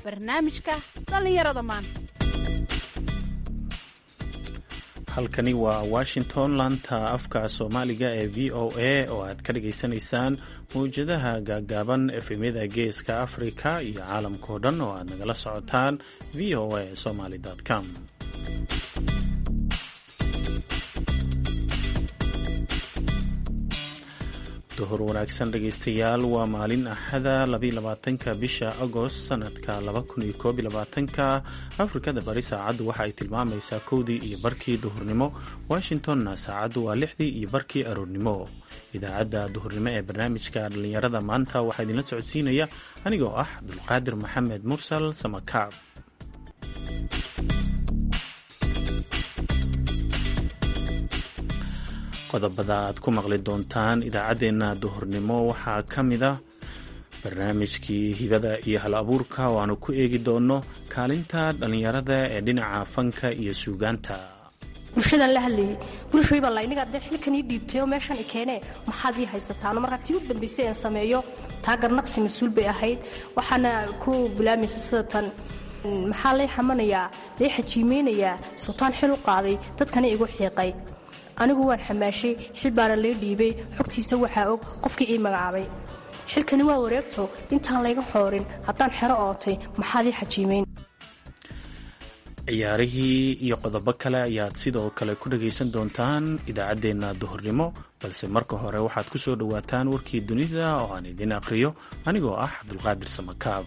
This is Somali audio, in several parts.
barnaamijka dhallinyarada maanta halkani waa washington laanta afka soomaaliga ee v o a oo aad ka dhagaysanaysaan mawjadaha gaagaaban efemyada geeska afrika iyo caalamkao dhan oo aad nagala socotaan v o a somaly com duhur wanaagsan dhegaystayaal waa maalin axada labaatanka bisha agost sanadka labakuniyokoobylabaatanka afrikada bari saacaddu waxa ay tilmaamaysaa kowdii iyo barkii duhurnimo washingtonna saacaddu waa lixdii iyo barkii aroornimo idaacadda duhurnimo ee barnaamijka dhallinyarada maanta waxaa idinla socodsiinaya anigoo ah abdulqaadir maxamed mursal samakaab qodobada aad ku maqli doontaan idaacaddeenna duhurnimo waxaa ka mid ah barnaamijkii hibada iyo hal abuurka oo aanu ku eegi doonno kaalinta dhallinyarada ee dhinaca fanka iyo suugaanta bulshadan la hadlayay bulshayba layniga dee xilkan ii dhiibtay oo meeshan i keenee maxaad ii haysataano markaa tii u dambaysay aan sameeyo taa garnaqsi mas-uul bay ahayd waxaana ku bilaamaysa sida tan maxaa lay xamanayaa lay xajiimeynayaa sultaan xil u qaaday dadkana igu xiiqay anigu waan xamaashay xil baana lay dhiibay xogtiisa waxaa og qofkii ii magacaabay xilkani waa wareegto intaan layga xoorin haddaan xero ootay maxaad ii xajiimeyn ciyaarihii iyo qodobo kale ayaad sidoo kale ku dhagaysan doontaan idaacaddeenna duhurnimo balse marka hore waxaad ku soo dhowaataan warkii dunida oo aan idiin aqhriyo anigoo ah cabdulqaadir samakaab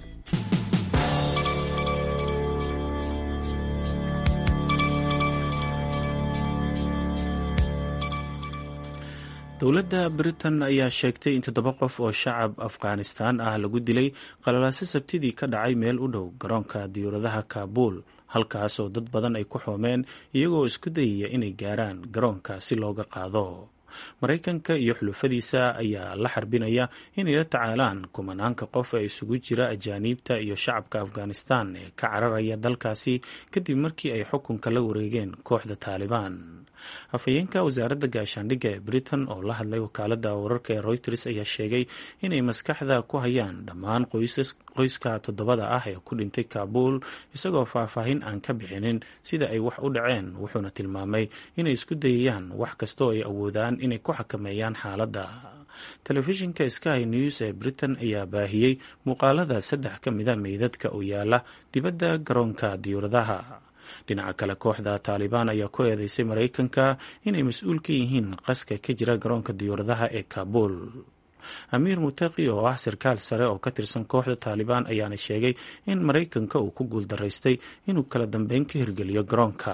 dowladda britain ayaa sheegtay in toddoba qof oo shacab afghanistaan ah lagu dilay qalalaase sabtidii ka dhacay meel u dhow garoonka diyuuradaha kaabuul halkaasoo dad badan ay ku xoomeen iyagoo isku dayaya inay gaaraan garoonka si looga qaado maraykanka iyo xulufadiisa ayaa la xarbinaya inay la tacaalaan kumanaanka qof ee isugu jira ajaaniibta iyo shacabka afghanistan ee ka cararaya dalkaasi kadib markii ay xukunka la wareegeen kooxda taalibaan afhayeenka wasaaradda gaashaandhigga ee britain oo la hadlay wakaalada wararka ee reuters ayaa sheegay inay maskaxda ku hayaan dhammaan qoyska toddobada ah ee ku dhintay kaabuul isagoo faahfaahin aan ka bixinin sida ay wax u dhaceen wuxuuna tilmaamay inay isku dayayaan wax kastoo ay awoodaan inay ku xakameeyaan xaaladda telefishinka sky news ee britain ayaa baahiyey muuqaalada saddex ka mida meydadka oo yaala dibadda garoonka diyuuradaha dhinaca kale kooxda taalibaan ayaa ku eedeysay maraykanka inay mas-uul ka yihiin qaska ka jira garoonka diyuuradaha ee kaabuul amiir mutaqi oo ah sarkaal sare oo ka tirsan kooxda taalibaan ayaana sheegay in maraykanka uu ku guuldaraystay inuu kala dambeyn ka hirgeliyo garoonka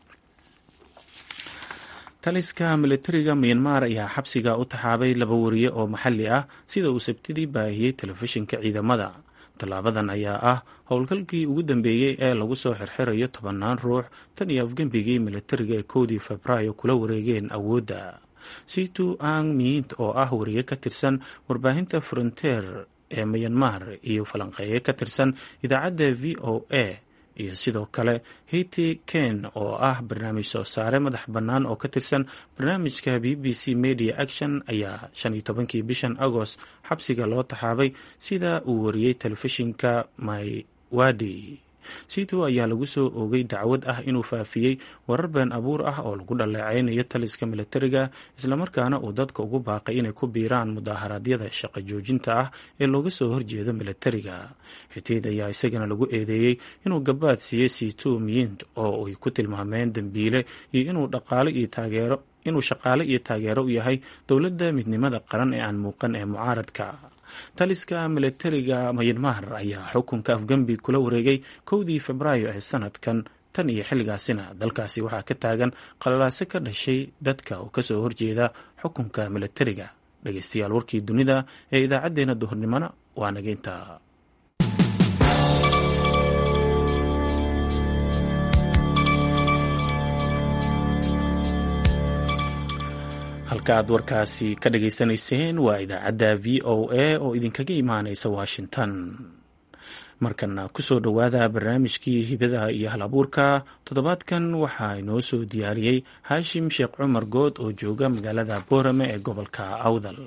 taliska militariga myanmar ayaa xabsiga u taxaabay laba wariye oo maxalli ah sida uu sabtidii baahiyey telefishinka ciidamada tallaabadan ayaa ah howlgalkii ugu dambeeyey ee lagu soo xirxirayo tobannaan ruux tan iyo afgembigii militariga ee kowdii febraayo kula wareegeen awoodda situ ang miint oo ah wariye ka tirsan warbaahinta frontier ee myanmar iyo falanqeeye ka tirsan idaacadda v o a iyo sidoo kale hiti ken oo ah barnaamij soo saare madax bannaan oo ka tirsan barnaamijka b b c media action ayaa shan iyo tobankii bishan agost xabsiga loo taxaabay sida uu wariyey telefishinka maywadi situ ayaa lagu soo oogay dacwad ah inuu faafiyey warar been abuur ah oo lagu dhaleeceynayo taliska militariga islamarkaana uu dadka ugu baaqay inay ku biiraan mudaaharaadyada shaqo joojinta ah ee looga soo horjeedo militariga xitiid ayaa isagana lagu eedeeyey inuu gabaad siiyey situ miyint oo ay ku tilmaameen dembiile iyo inuu dhaqaale iyo taageero inuu shaqaale iyo taageero u yahay dowladda midnimada qaran ee aan muuqan ee mucaaradka taliska militariga myanmar ayaa xukunka afgembi kula wareegay kowdii febraayo ee sanadkan tan iyo xilligaasina dalkaasi waxaa ka taagan qalalaase ka dhashay dadka oo kasoo horjeeda xukunka militariga dhegeystayaal warkii dunida ee idaacaddeenna duhurnimona waa nageynta halka aad warkaasi ka dhageysanayseen waa idaacadda v o a oo idinkaga imaaneysa washington markana kusoo dhowaada barnaamijkii hibadaha iyo hal abuurka toddobaadkan waxaa inoo soo diyaariyey haashim sheekh cumar good oo jooga magaalada boorame ee gobolka awdal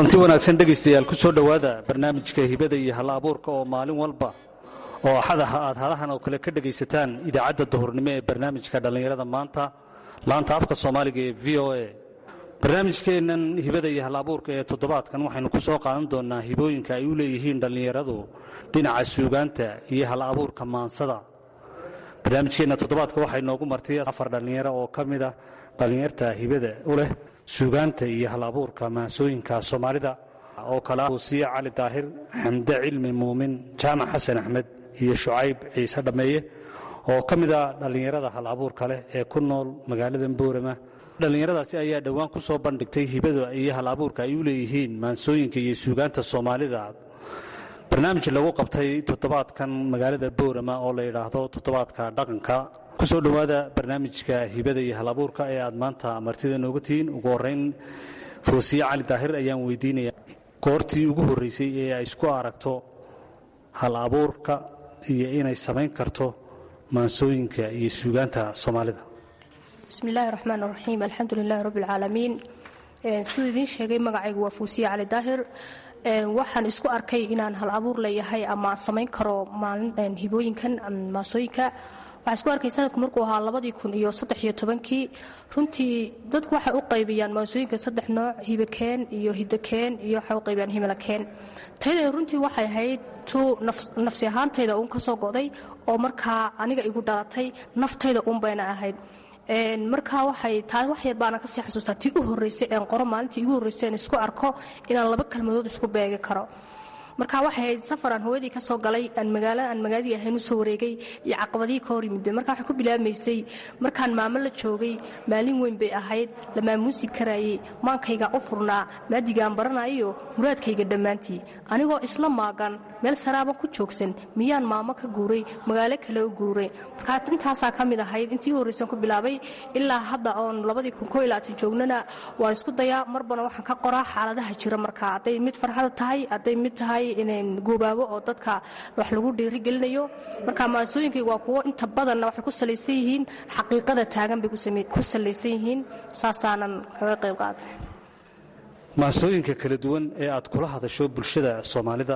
kulanti wanaagsan dhegaystayaal ku soo dhowaada barnaamijka hibada iyo hal abuurka oo maalin walba oo axadaha aad hadahan oo kale ka dhegaysataan idaacadda duhurnimo ee barnaamijka dhallinyarada maanta laanta afka soomaaliga ee v o a barnaamijkeennan hibada iyo hal abuurka ee toddobaadkan waxaynu ku soo qaadan doonnaa hibooyinka ay u leeyihiin dhallinyaradu dhinaca suugaanta iyo hal abuurka maansada barnaamijkeenna toddobaadka waxay noogu martay afar dhallinyaro oo ka mid a dhallinyarta hibada u leh suugaanta iyo hal abuurka maansooyinka soomaalida oo kale uusiye cali daahir xamde cilmi muumin jaamac xasan axmed iyo shucayb ciise dhammeeye oo ka mid a dhallinyarada hal abuurka leh ee ku nool magaalada boorama dhallinyaradaasi ayaa dhowaan ku soo bandhigtay hibada iyo hal abuurka ay u leeyihiin maansooyinka iyo suugaanta soomaalida barnaamij lagu qabtay toddobaadkan magaalada boorama oo la yidhaahdo toddobaadka dhaqanka kusoo dhowaada barnaamijka hibada iyo hal abuurka ee aad maanta martida nooga tihiin ugu horeyn foosiye cali daahir ayaan weydiinaya goortii ugu horreysay ee ay isku aragto hal abuurka iyo inay samayn karto maansooyinka iyo suugaanta soomaalida bismi illaahi raxmaan raxiim alxamdu lilahi rabbi alcaalamiin siduu idiin sheegay magacaygu waa fuusiye cali daahir waxaan isku arkay inaan hal abuur leeyahay ama samayn karo maalin hibooyinkan maasooyinka waxaa isku arkay sanadku markuu ahaa labadii kun iyo saddex iyo tobankii runtii dadku waxay u qaybiyaan maasooyinka saddex nooc hibakeen iyo hidakeen iyo waxay u qaybiyaan himilakeen tayada runtii waxay ahayd tu nafsi ahaantayda uun ka soo go'day oo markaa aniga igu dhalatay naftayda uun bayna ahayd markaa waxay taa wax yar baana kasii xasuustaa tii u horreysay een qoro maalintii igu horreysay aan isku arko inaan laba kalmadood isku beegi karo marka waxay ahayd safaraan hooyadii ka soo galay aan magaalo aan magaaladii ahayn u soo wareegay iyo caqabadihii ka hor yimideen marka waxay ku bilaabmaysay markaan maamo la joogay maalin weyn bay ahayd la maamuusi karaayey maankayga u furnaa maadigaan baranayo muraadkayga dhammaantii anigoo isla maagan meel saraaban ku joogsan miyaan maamo ka guuray magaalo kale u guuray markaa intaasaa ka mid ahayd intii horreysan ku bilaabay ilaa hadda oon labadii kun koo ilaatan joognana waan isku dayaa marbana waxaan ka qoraa xaaladaha jira markaa hadday mid farxada tahay hadday mid tahay goobaabo oo dadka wax lagu dhiirigelinayo marka maansooyinkay waa kuwo inta badanna waxay ku salaysan yihiin xaqiiqada taagan bay ku salaysan yihiin saasaanan kaga qayb qaatay maansooyinka kala duwan ee aad kula hadasho bulshada soomaalida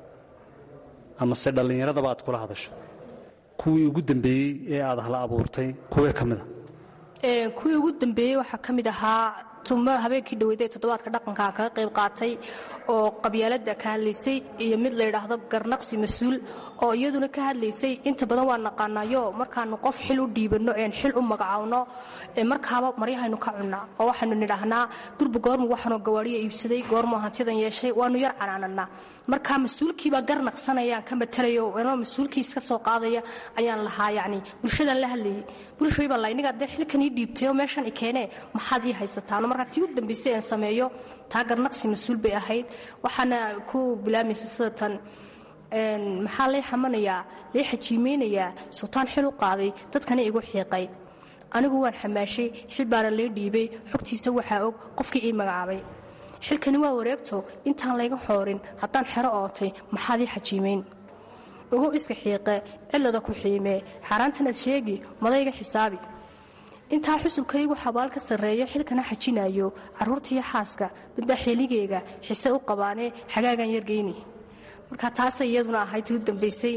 amase dhallinyaradaba aad kula hadasho kuwii ugu dambeeyey ee aad hala abuurtay kuwee ka mida kuwii ugu dambeeyey waxaa ka mid ahaa tuma habeenkii dhaweyday toddobaadka dhaqanka kaga qayb qaatay oo qabyaalada ka hadlaysay iyo mid la yidhaahdo garnaqsi mas-uul oo iyaduna ka hadlaysay inta badan waa naqaanayo markaanu qof xil u dhiibanno een xil u magacaawno markaaba maryahaynu ka cunnaa oo waxaynu nidhaahnaa durba goormu waxaanoo gawaadhiya iibsaday goormu hantidan yeeshay waanu yar canaananaa marka mas-uulkiibaa gar naqsanayaan ka matalayo anoo mas-uulkiis ka soo qaadaya ayaan lahaa yacni bulshadaan la hadlayay bulshooy baan laha innigaa dee xilkan ii dhiibtay oo meeshan i keenee maxaad ii haysataano markaa tii u dambaysay aan sameeyo taa garnaqsi mas-uul bay ahayd waxaana ku bilaamaysa sida tan maxaa lay xamanayaa lay xajiimeynayaa sultaan xil u qaaday dadkana igu xiiqay anigu waan xamaashay xil baana lay dhiibay xogtiisa waxaa og qofkii ii magacaabay xilkani waa wareegto intaan layga xoorin haddaan xero ootay maxaad ii xajiimayn ogow iska xiiqe cilada ku xiimee xaaraantanaad sheegi madayga xisaabi intaa xusulkaygu xabaal ka sarreeyo xilkana xajinayo carruurtaiyo xaaska middaa xeeligeyga xise u qabaanee xagaagan yargeyni marka taasay iyaduna ahayd tii u dambaysay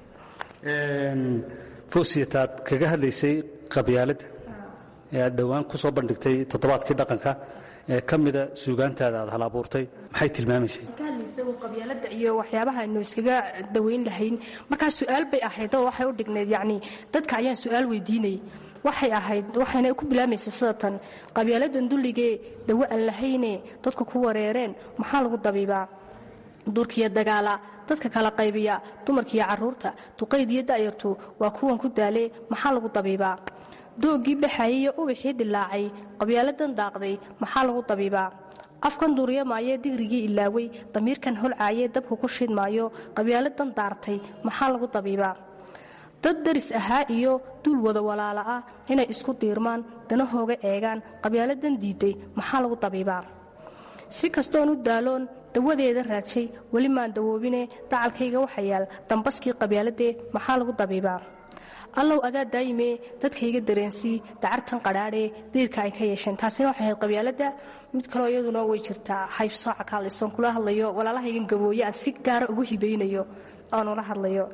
foosiyataad kaga hadlaysay qabyaaladda ee aad dhowaan ku soo bandhigtay toddobaadkii dhaqanka ee ka mida suugaantaada aad hal abuurtay maxay tilmaamaysay qabyaalada iyo waxyaabaha aynu iskaga daweyn lahayn markaa su-aal bay ahayd oo waxay u dhignayd yacni dadka ayaan su-aal weydiinayay waxay ahayd waxayna ku bilaamaysa sida tan qabyaaladan dulligee dawo aan lahayne dadku ku wareereen maxaa lagu dabiibaa duurkiyo dagaala dadka kala qaybiya dumarkiiyo carruurta duqaydiyo da'yartu waa kuwan ku daalee maxaa lagu dabiibaa doogii baxayay iyo ubaxii dilaacay qabyaaladan daaqday maxaa lagu dabiibaa afkan duuryamaayee digrigii ilaaway damiirkan holcaayee dabku ku shidmaayo qabyaaladan daartay maxaa lagu dabiibaa dad daris ahaa iyo duul wada walaala ah inay isku diirmaan danahooga eegaan qabyaaladan diiday maxaa lagu dabiibaa si kastoon u daaloon dawadeeda raadshay weli maan dawoobine dacalkayga waxa yaal dambaskii qabyaaladee maxaa lagu dabiibaa allow adaa daayime dadkayga dareensii dacartan qadhaadhee diirka ay ka yeesheen taasina waxay ahayd qabyaaladda mid kaleo iyaduna way jirtaa haybsooca ka hadlaysoon kula hadlayo walaalahaygan gabooye aan si gaara ugu hibaynayo aanula hadlayo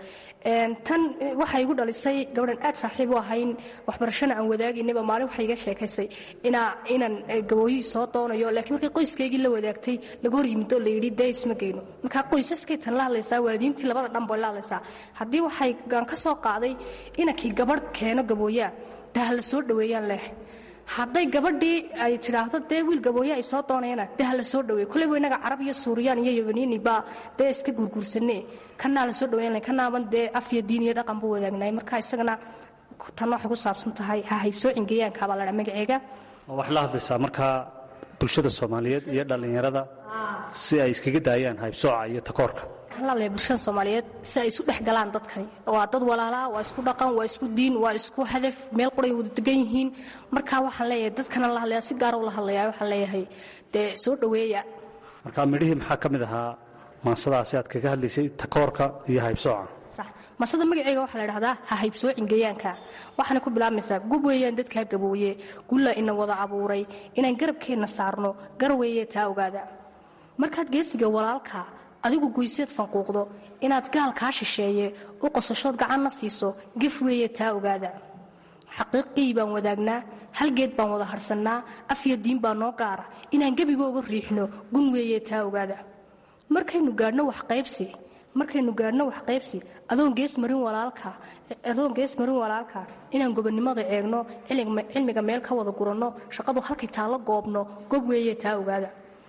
tan waxay igu dhalisay gabadhan aad saaxiib u ahayn waxbarashana aan wadaagaynaba maalin waxay iga sheekaysay inaan gabooyihii soo doonayo laakiin markay qoyskaygii la wadaagtay laga hor yimid oo layidhi dee isma geyno markaa qoysaskay tan la hadlaysaa waalidiintii labada dhan bay la hadlaysaa haddii waxay aan ka soo qaaday inankii gabadh keeno gabooyaa dee ha la soo dhoweeyaan leh hadday gabadhii ay tidhaahdo dee wiil gabooye ay soo doonayana dee ha la soo dhaweey koleyba innaga carab iyo suuriyaan iyo yabaniini baa dee iska guurguursanee kanaa la soo dhaweyn kanaaban dee af iyo diin iyo dhaqan buu wadaagnaay marka isagana tan waxay ku saabsan tahay ha haybsoocin geeyaanka baa ladhaa magaceega waxay la hadlaysaa markaa bulshada soomaaliyeed iyo dhallinyarada si ay iskaga daayaan haybsooca iyo takoorka laalaya bulshada soomaaliyeed si ay isu dhex galaan dadkani waa dad walaalaa waa isku dhaqan waa isku diin waa isku hadaf meel quray wada degan yihiin markaa waxaan leeyahay dadkana la hadlaya si gaara ula hadlaya waxaan leeyahay dee soo dhoweeya marka midhihii maxaa ka mid ahaa maansadaasi aad kaga hadlaysay takoorka iyo haybsooca masada magaceega waxaa la dhahdaa ha haybsoocin geeyaanka waxaana ku bilaabmaysaa gub weeyaan dadkaa gabooye gulla ina wada abuuray inaan garabkeenna saarno gar weeye taa ogaada markaad geesiga walaalka adigu guyseed fanquuqdo inaad gaal kaa shisheeye u qosashood gacanna siiso gef weeye taa ogaada xaqiiqii baan wadaagnaa halgeed baan wada harsannaa afyo diin baa noo gaara inaan gebigooga riixno gun weeye taa ogaada markaynu gaadhno waxqaybsi markaynu gaadhno waxqaybsi adoon gees marin walaalka adoon gees marin walaalka inaan gobonnimada eegno cilmiga meel ka wada guranno shaqadu halkay taallo goobno gob weeye taa ogaada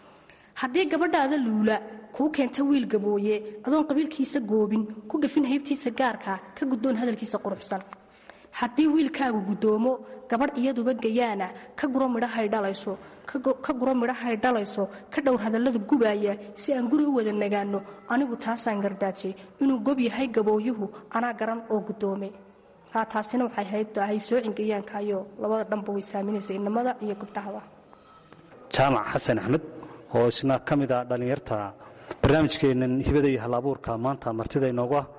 haddii gabadhaada luula kuu keenta wiil gabooye adoon qabiilkiisa goobin ku gafin haybtiisa gaarka ka guddoon hadalkiisa quruxsan haddii wiilkaagu guddoomo gabadh iyaduba gayaana ka guro midhahay dhalayso ka guro midhahay dhalayso ka dhowr hadallada gubaaya si aan guri u wada nagaanno anigu taasaan gardaajay inuu gob yahay gabooyuhu anaa garan oo guddoome taasina waxay ahayd haybsoocin gayaanka iyo labada dhanba way saaminaysa inamada iyo gabdhahaba jaamac xasan axmed oo isna ka mid ah dhallinyarta barnaamijkeennan hibada iyo hal abuurka maanta martida inoogu ah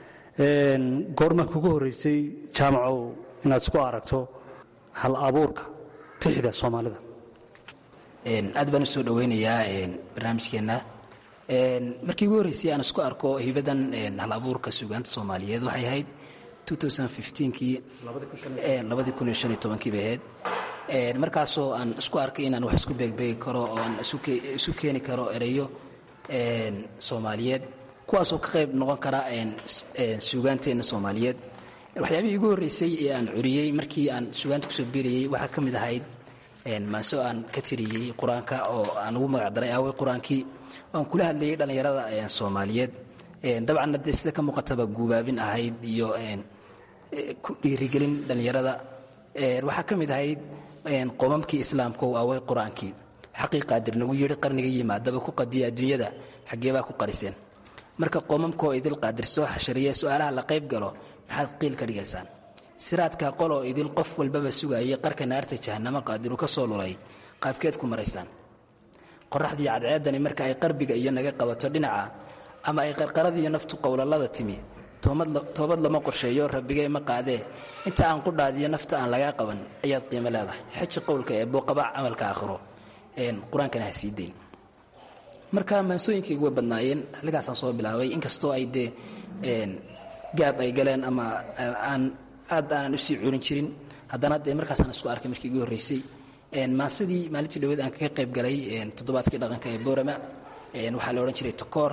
goormaa kugu horraysay jaamacow inaad isku aragto hal abuurka tixda soomaalida aad baan u soo dhowaynayaa barnaamijkeenna markii ugu horreysay aan isku arko hibadan hal abuurka suugaanta soomaaliyeed waxay ahayd kii kii bay ahayd markaasoo aan isku arkay inaan wax isku beegbeegi karo oo aan isu keeni karo ereyo soomaaliyeed kuwaasoo ka qayb noqon kara suugaanteenna soomaaliyeed waxyaabihii igu horreysay ee aan curiyey markii aan suugaanta kusoo biirayey waxaa ka mid ahayd maaso aan ka tiriyey qur-aanka oo aan ugu magacdaray aawey qur-aankii aan kula hadlayay dhallinyarada soomaaliyeed dabcanna dee sida ka muuqataba guubaabin ahayd iyo ku dhiirigelin dhallinyarada waxaa ka mid ahayd qomamkii islaamka oo aawey qur-aankii xaqii qaadir nagu yidhi qarniga yimaadaba ku qadiya adduunyada xaggeebaa ku qariseen marka qomamkaoo idil qaadir soo xashariya su-aalaha la qayb galo maxaad qiil ka dhigaysaan siraadka qoloo idil qof walbaba sugayay qarka naarta jahanamo qaadiru ka soo lulay qaabkeed ku maraysaan qoraxdii cadceedani marka ay qarbiga iyo naga qabato dhinaca ama ay qarqaradiiyo naftu qowlalada timi toobad lama qorsheeyo rabbigay ma qaadee inta aan qudhaadiyo nafta aan lagaa qaban ayaad qiimo leedahay xeji qowlka ee booqabac camalka aakhiro qur-aankana ha sii dayn marka maansooyinkaygu way badnaayeen halkaasaan soo bilaabay inkastoo ay dee gaab ay galeen ama aan aad aanan usii curin jirin haddana dee markaasaan isku arkay markii igu horreysay maansadii maalintii dhaweed aan kaga qayb galay toddobaadkii dhaqanka ee boorama waxaa la odhan jiray tokoor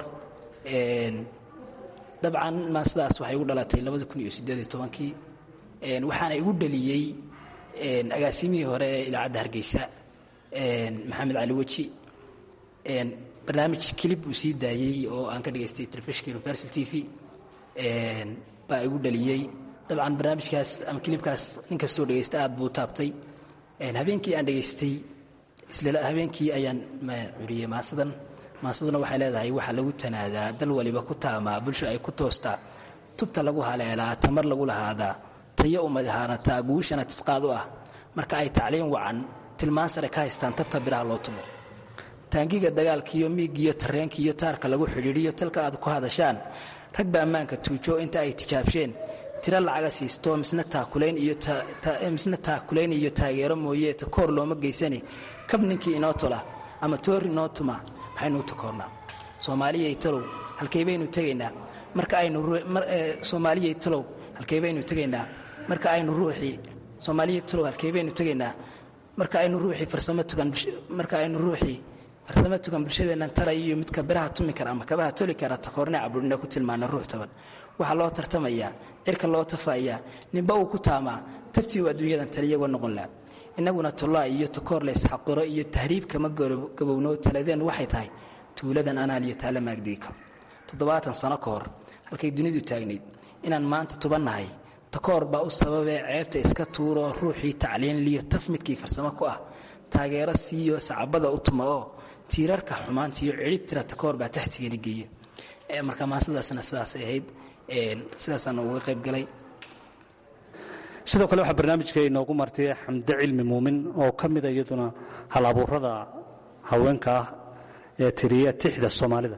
dabcan maansadaas waxay igu dhalatay kii waxaana igu dhaliyey agaasimihii hore ee idaacadda hargeysa maxamed cali weji barnaamij kilib uu sii daayey oo aan ka dhigaystay telefishinka universal t v baa igu dhaliyey dabcan barnaamijkaas ama kilibkaas nin kastoo dhegaysta aad buu taabtay habeenkii aan dhegaystay isla habeenkii ayaan curiyey maasadan maasaduna waxay leedahay waxaa lagu tanaadaa dal waliba ku taamaa bulsho ay ku toostaa tubta lagu haleelaa tamar lagu lahaadaa tayo umadahaanataa guushana tisqaad u ah marka ay tacliin wacan tilmaan sare ka haystaan tabta biraha loo tumo taangiga dagaalkiiyo miigiyo tareenkiiyo taarka lagu xidhiidhiyo talka aad ku hadashaan rag ba ammaanka tuujo inta ay tijaabsheen tiro lacaga siisto misna taakulayn iyo misna taakulayn iyo taageero mooye takoor looma geysani kab ninkii inoo tola ama toor inoo tuma maxaynu u takoornaa soomaaliyay talow halkay baynu tegaynaa marka aynu soomaaliyay talow halkay baynu tegaynaa marka aynu ruuxii soomaaliyay talow halkay baynu tegaynaa marka aynu ruuxii farsamo tugan marka aynu ruuxii farsamo tugan bulshadeennan talay iyo midka biraha tumi kara ama kabaha toli kara takoorne caburina ku tilmaana ruux taban waxaa loo tartamayaa cirka loo tafaayaa ninba uu ku taamaa tabtii uu adduunyadan taliyagoo noqon laha innaguna tollaa iyo takoor laysxaqiro iyo tahriib kama gabowno taladeennu waxay tahay tuuladan anaal iyo taalla maagdigi karo toddobaatan sano ka hor halkay dunidu taagnayd inaan maanta tubannahay takoor baa u sababee ceebta iska tuuroo ruuxii tacliin liyo taf midkii farsamo ku ah taageero siiyo sacabada u tuma oo tiirarka xumaantiiyo cidhib tira takoor baa taxtigani geeya marka maasadaasna sidaasay ahayd sidaasaana uga qayb galay sidoo kale waxaa barnaamijka inoogu martay xamde cilmi muumin oo ka mida iyaduna hal abuurada haweenka ah ee tiriya tixda soomaalida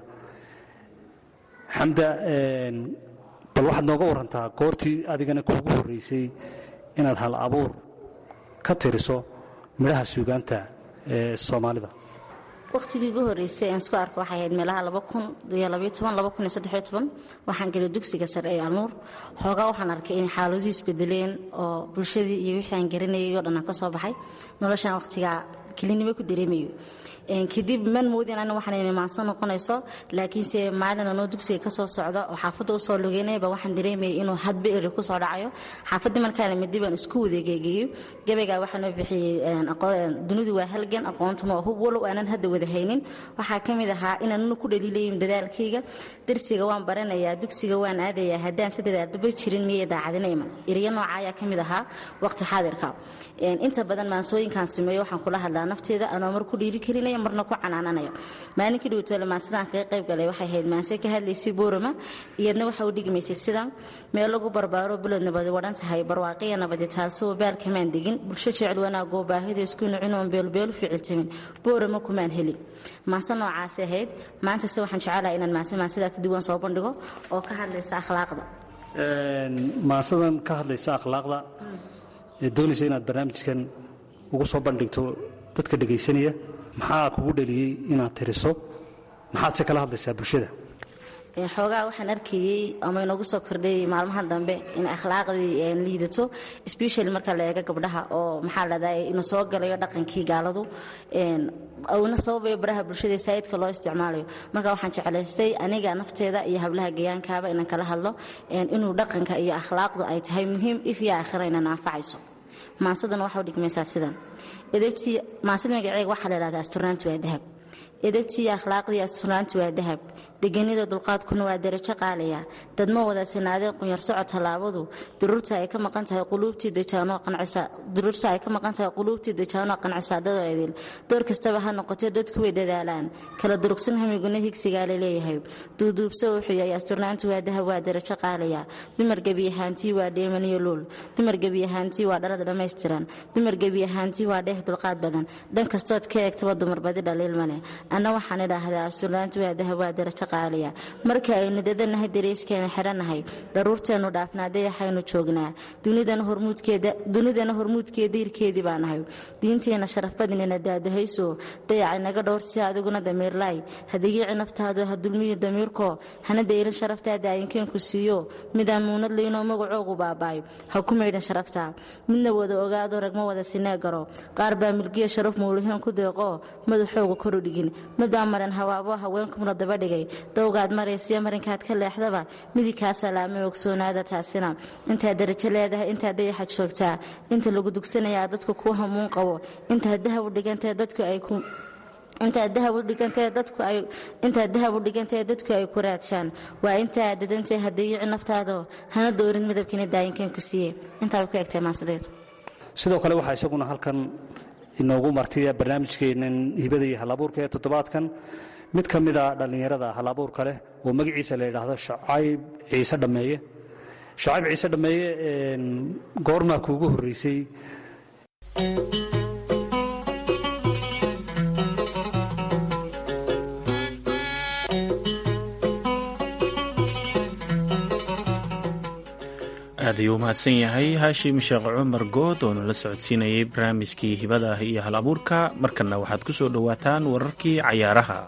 xamda bal waxaad nooga warantaa goortii adigana kuugu horraysay inaad hal abuur ka tiriso midhaha suugaanta ee soomaalida waqtigii ugu horreysay aan isku arko waxay ahayd meelaha waxaan gelay dugsiga sare ee alnuur xoogaa waxaan arkay inay xaaladuu isbedeleen oo bulshadii iyo wixii aan garanayay oo dhan aan ka soo baxay noloshaan waqtigaa kelinimo ku dareemayo kadib man moodin ana waxaan imaansan noqonayso laakiinse maalin anoo dugsiga kasoo socda oo xaafadda usoo lugeynayba waxaan dareemayay inuu hadba eri kusoo dhacayo xaafaddii markaana midi baan isku wadeegeegeeyo gabaygaa waxaanoo bixiyey dunidu waa halgan aqoontuma oo hub walow aanan hadda wada haynin waxaa ka mid ahaa inaanuna ku dhaliilayin dadaalkayga darsiga waan baranayaa dugsiga waan aadayaa haddaan si dadaaldaba jirin miyay daacadina iman eriyo nooca ayaa ka mid ahaa waqti xaadirka inta badan maansooyinkaan sameeyo waxaan kula hadlaa nafteeda anoo mar ku dhiiri karinaya marna ku canaananayo maalinkii dhowtoole maansadaan kaga qayb galay waxay ahayd maanse ka hadlaysay boorama iyadna waxa u dhigmaysay sidan meel lagu barbaaro bulod nabadi wadhan tahay barwaaqiya nabadi taalsoo baal kamaan degin bulsho jecel wanaagoo baahida isku nucinoon beelbeelu ficiltamin boorama kumaan helin maanse noocaasi ahayd maantase waxaan jecelaha inaan maanse maansadaa ka duwan soo bandhigo oo ka hadlaysa akhlaaqda maansadan ka hadlaysa akhlaaqda ee doonaysa inaad barnaamijkan ugu soo bandhigto dadka dhegaysanaya maxaa kugu dhaliyey inaad tiriso maxaad se kala hadlaysaa bulshada xoogaa waxaan arkayey ama inoogu soo kordhayay maalmahan dambe in akhlaaqdii liidato specially marka la eego gabdhaha oo maxaa ladhahay inuu soo galayo dhaqankii gaaladu una sababayo baraha bulshada saayidka loo isticmaalayo marka waxaan jeclaystay aniga nafteeda iyo hablaha gayaankaaba inaan kala hadlo inuu dhaqanka iyo akhlaaqdu ay tahay muhiim if iyo aakhira inaan anfacayso maansadana waxa u dhigmaysaa sidan edabtii maansada magaceega waxaa la dhahdaa asturaanti waa dahab edabtii iyo akhlaaqdii asturaanti waa dahab deganida dulqaadkuna waa darajo qaalaya dadma wada sinaadeen qunyar socod tallaabadu duruurta ay ka maqan tahay quluubtii dajaanoo qancisa duruurta ay ka maqan tahay quluubtii dajaanoo qancisa dadoo idil door kastaba ha noqotee dadku way dadaalaan kala durugsan hamiguna higsigaa la leeyahay duuduubso wuxuu yahay asturnaantu waa dahab waa darajo qaalaya dumar gebi ahaantii waa dheemaniyo luul dumar gebi ahaantii waa dhalad dhammaystiran dumar gebi ahaantii waa dheeh dulqaad badan dhan kastood ka eegtaba dumar badi dhaliil male anna waxaan idhaahdaa asturnaantu waa dahab waa darajo qaaliya marka aynu dadanahay dareyskeena xidhannahay daruurteennu dhaafnaa dayaxaynu joognaa dunidana hormuudkeeda irkeedii baa nahay diinteenna sharafbadnina daadahayso dayacay naga dhowr si adiguna damiirlaay hadayici naftaadu ha dulmiyo damiirkoo hana daylin sharaftaada ayinkeenku siiyo midaan muunad laynoo magacoogu baabaayo ha ku maydhan sharaftaa midna wada ogaado ragma wada sinee garo qaar baa milgiya sharaf muulaheen ku deeqoo madaxooga koru dhigin mid baa maran hawaabo haweenkumna daba dhigay dowgaad maraysiyo marinkaad ka leexdaba midigkaa salaamay ogsoonaada taasina intaad darajo leedahay intaad dayaxa joogtaa inta lagu dugsanayaa dadku kuu hamuun qabo intaad dahab u dhigantae dadku ay ku intaad dahab u dhigantae dadku ay intaad dahab u dhigantae dadku ay ku raadshaan waa intaad dadantae hadayici naftaado hana doorin midabkiina daayinkan ku siiye intaa way ku egtay maasadeedu sidoo kale waxaa isaguna halkan inoogu martiya barnaamijkeennan hibada iyo halabuurka ee toddobaadkan mid ka mida dhallinyarada halabuurka leh oo magaciisa la yidhaahdo shacayb ciise dhammeeye shacayb ciise dhammeeye goormaa kuugu horreysay aad ayuu umahadsan yahay haashim sheekh cumar good oo nala socodsiinayay barnaamijkii hibada iyo hal abuurka markanna waxaad ku soo dhowaataan wararkii cayaaraha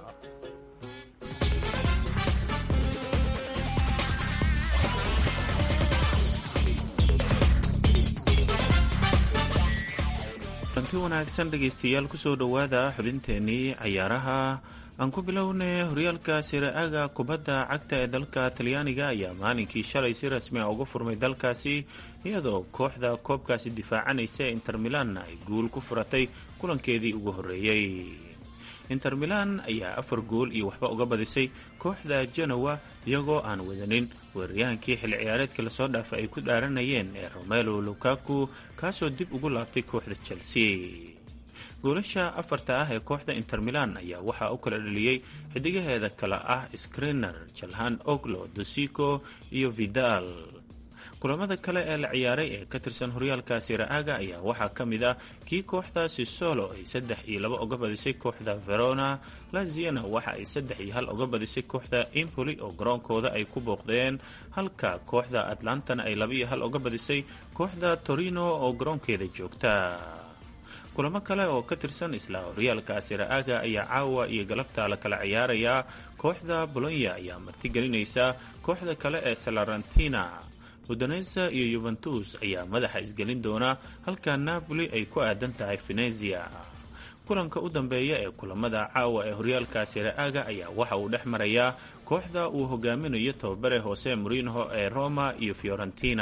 anti wanaagsan dhegaystayaal kusoo dhowaada xubinteenii cayaaraha aan ku bilownay horyaalka siraaga kubadda cagta ee dalka talyaaniga ayaa maalinkii shalay si rasmi a uga furmay dalkaasi iyadoo kooxda koobkaasi difaacanaysa ee inter milan ay guul ku furatay kulankeedii ugu horreeyey inter milan ayaa afar gool iyo waxba uga badisay kooxda genowa iyagoo aan wadanin weeraryahankii xilli ciyaareedka lasoo dhaafay ay ku dhaaranayeen ee romelo lukaku kaasoo dib ugu laabtay kooxda chelsea goolasha afarta ah ee kooxda inter milan ayaa waxaa u kala dhaliyey xidigaheeda kale ah skriner jalhan oglo dosico iyo vidal kulamada kale ee la ciyaaray ee ka tirsan horyaalka siraaga ayaa waxaa ka mid ah kii kooxda sisolo ay saddex iyo laba uga badisay kooxda verona laziana waxa ay saddex iyo hal uga badisay kooxda impoli oo garoonkooda ay ku booqdeen halka kooxda atlantana ay laba iyo hal uga badisay kooxda torino oo garoonkeeda joogta kulamo kale oo ka tirsan isla horyaalka siraaga ayaa caawa iyo galabta la kala ciyaarayaa kooxda bolonya ayaa martigelinaysa kooxda kale ee salarantina udanesa iyo yuventus ayaa madaxa isgelin doona halka napoli ay ku aadan tahay venezia kulanka u dambeeya ee kulamada caawa ee horyaalka siraaga ayaa waxa uu dhex marayaa kooxda uu hogaaminayo tababare hoose morinho ee roma iyo fiorentina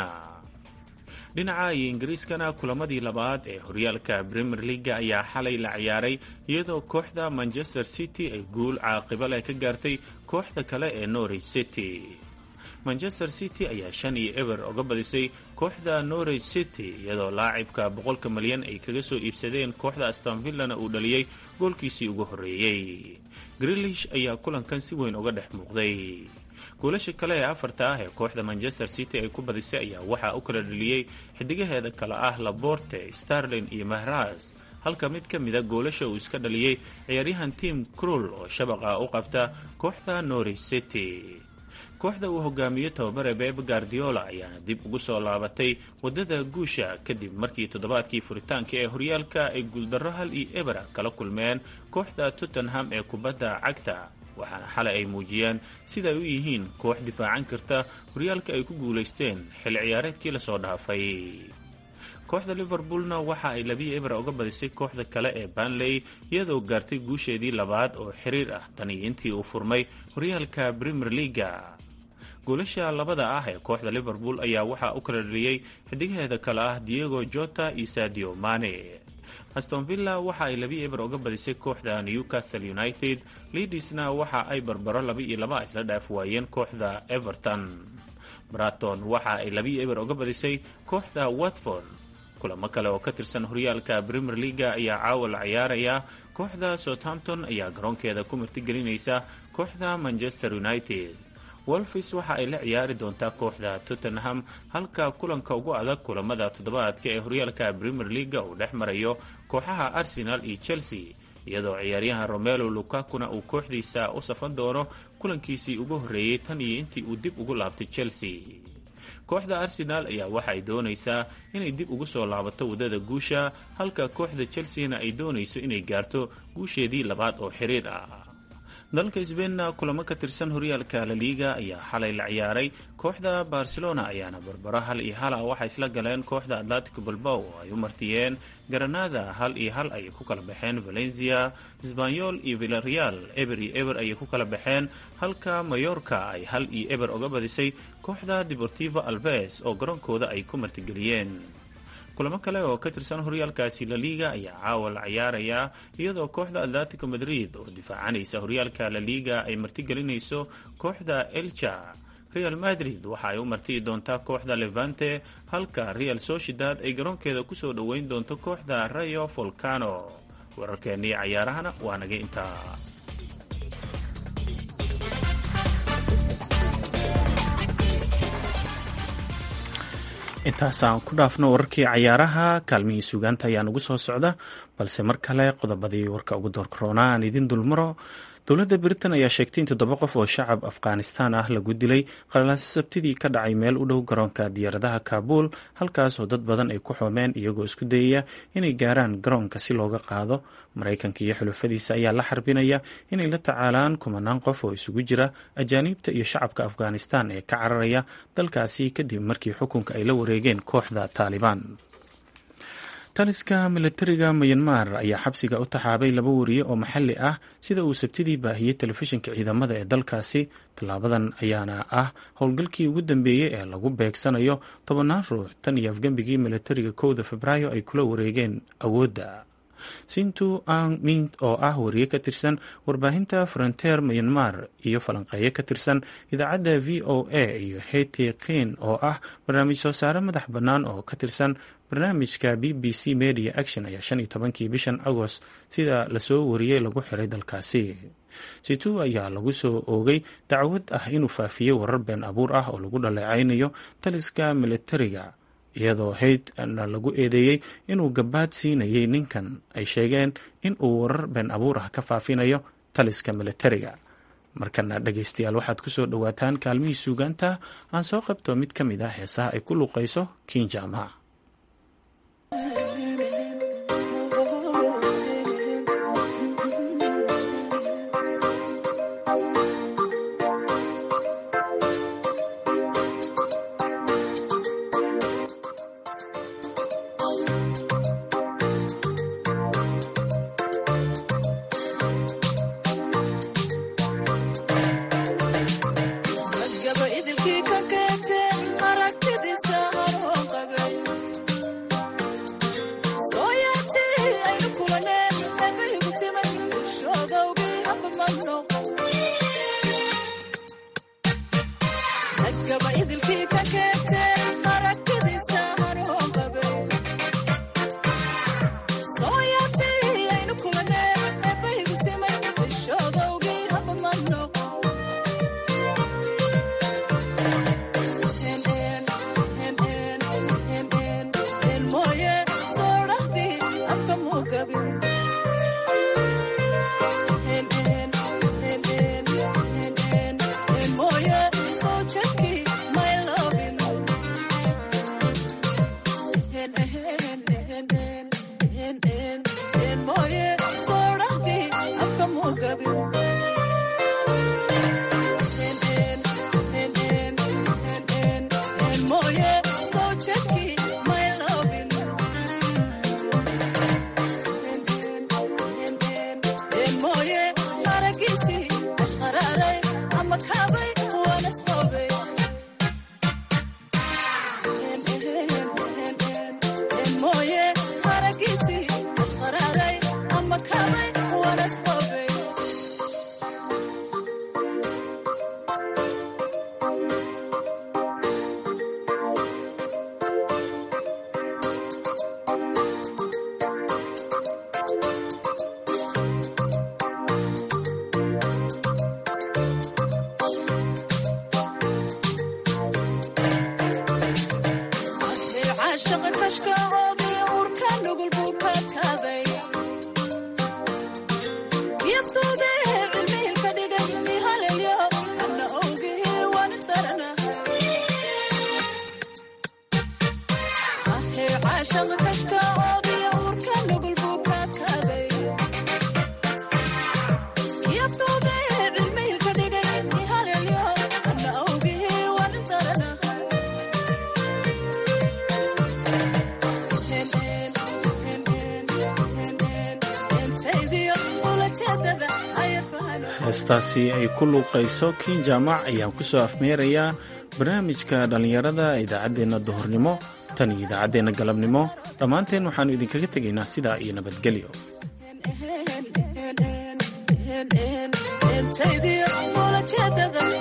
dhinaca iyo ingiriiskana kulamadii labaad ee horyaalka premier leaga ayaa xalay la ciyaaray iyadoo kooxda manchester city ay guul caaqiba leh ka gaartay kooxda kale ee norwich city manchester city ayaa shan iyo eber uga badisay kooxda norwich city iyadoo laacibka boqolka malyan ay kaga soo iibsadeen kooxda astonvillana uu dhaliyey goolkiisii ugu horreeyey grilish ayaa kulankan si weyn uga dhex muuqday goolasha kale ee afarta ah ee kooxda manchester city ay ku badisay ayaa waxaa u kala dhaliyey xidigaheeda kale ah laborte starlin iyo mahras halka mid ka mida goolasha uu iska dhaliyey ciyaaryahan tim crull oo shabaqa u qabta kooxda norwich city kooxda uu hogaamiyo tababare beb guardiola ayaana dib ugu soo laabatay wadada guusha kadib markii toddobaadkii furitaanka ee horyaalka ay guuldarro hal iyo ebera kala kulmeen kooxda tottenham ee kubadda cagta waxaana xalay ay muujiyeen sida ay u yihiin koox difaacan karta horyaalka ay ku guulaysteen xilli ciyaareedkii lasoo dhaafay kooxda liverpoolna waxa ay labiyo ebra uga badisay kooxda kale ee banley iyadoo gaartay guusheedii labaad oo xiriir ah tan iyo intii uu furmay horyaalka premier leaga goolasha labada ah ee kooxda liverpool ayaa waxaa u kala dhaliyey xidigaheeda kale ah diego jota iyo sadio mane aston villa waxa ay labi eber uga badisay kooxda newcastle united leadisna waxa ay barbaro laba iyo laba isla dhaaf waayeen kooxda everton braton waxa ay labi eber uga badisay kooxda watford kulamo kale oo ka tirsan horyaalka premier leaga ayaa caawa la ciyaaraya kooxda southampton ayaa garoonkeeda ku martigelinaysa kooxda manchester united wolfis waxa ay la ciyaari doontaa kooxda tottenham halka kulanka ugu adag kulamada toddobaadka ee horyaalka premier leaga uu dhex marayo kooxaha arsenal iyo chelsea iyadoo ciyaaryahan romelo lukakuna uu kooxdiisa u safan doono kulankiisii ugu horreeyey tan iyo intii uu dib ugu laabtay chelsea kooxda arsenal ayaa waxa ay doonaysaa inay dib ugu soo laabato waddada guusha halka kooxda chelseana ay doonayso inay gaarto guusheedii labaad oo xiriir ah dalka sbeinna kulamo ka tirsan horyaalka laliiga ayaa xalay la ciyaaray kooxda barcelona ayaana barbaro hal iyo hala waxay isla galeen kooxda atletico balbow oo ay u martiyeen garanada hal iyo hal ayay ku kala baxeen valencia sbanyol iyo villareal eber iyo eber ayay ku kala baxeen halka mayorka ay hal iyo eber uga badisay kooxda deportivo alves oo garoonkooda ay ku martigeliyeen kulamo kale oo ka tirsan horyaalkaasi laliiga ayaa caawa la ciyaarayaa iyadoo kooxda atletico madrid oo difaacanaysa horyaalka laliiga ay martigelinayso kooxda elcha real madrid waxa ay u martiyi doontaa kooxda levante halka real sociedad ay garoonkeeda kusoo dhoweyn doonto kooxda rayo volcano wararkeennii cayaarahana waa naga intaa intaasaan ku dhaafno wararkii cayaaraha kaalmihii sugaanta ayaa nagu soo socda balse mar kale qodobadii warka ugu doorkaroona aan idin dulmaro dowladda britain ayaa sheegtay in toddoba qof oo shacab afghanistan ah lagu dilay qalalaasi sabtidii ka dhacay meel u dhow garoonka diyaaradaha kaabul halkaas oo dad badan ay ku xoomeen iyagoo isku dayaya inay gaaraan garoonka si looga qaado maraykanka iyo xulufadiisa ayaa la xarbinaya inay la tacaalaan kumanaan qof oo isugu jira ajaaniibta iyo shacabka afghanistan ee ka cararaya dalkaasi kadib markii xukunka ay la wareegeen kooxda taalibaan taliska milatariga mayanmar ayaa xabsiga u taxaabay laba wariye oo maxalli ah sida uu sabtidii baahiyey telefishinka ciidamada ee dalkaasi tallaabadan ayaana ah howlgalkii ugu dambeeyey ee lagu beegsanayo tobannaan ruux tan iyo afgembigii milatariga kowda febraayo ay kula wareegeen awoodda sintu ang mint oo ah wariye ka tirsan warbaahinta frontier myanmar iyo falanqeeyo ka tirsan idaacadda v o a iyo heti kin oo ah barnaamij soo saare madax bannaan oo ka tirsan barnaamijka b b c media action ayaa shan iyo tobankii bishan agost sida lasoo wariyey lagu xiray dalkaasi situ ayaa lagu soo oogay dacwad ah inuu faafiyey warar been abuur ah oo lagu dhaleecaynayo taliska militariga iyadoo haydna lagu eedeeyey inuu gabaad siinayay ninkan ay sheegeen in uu warar been abuur ah ka faafinayo taliska militariga markana dhegeystayaal waxaad ku soo dhowaataan kaalmihii suugaanta aan soo qabto mid ka mid ah heesaha ay ku luuqayso kiin jaamac heestaasi ay ku luuqayso kiin jaamac ayaan ku soo afmeerayaa barnaamijka dhallinyarada idaacaddeena duhurnimo tan iyo idaacaddeenna galabnimo dhammaanteen waxaannu idinkaga tegaynaa sidaa iyo nabadgelyo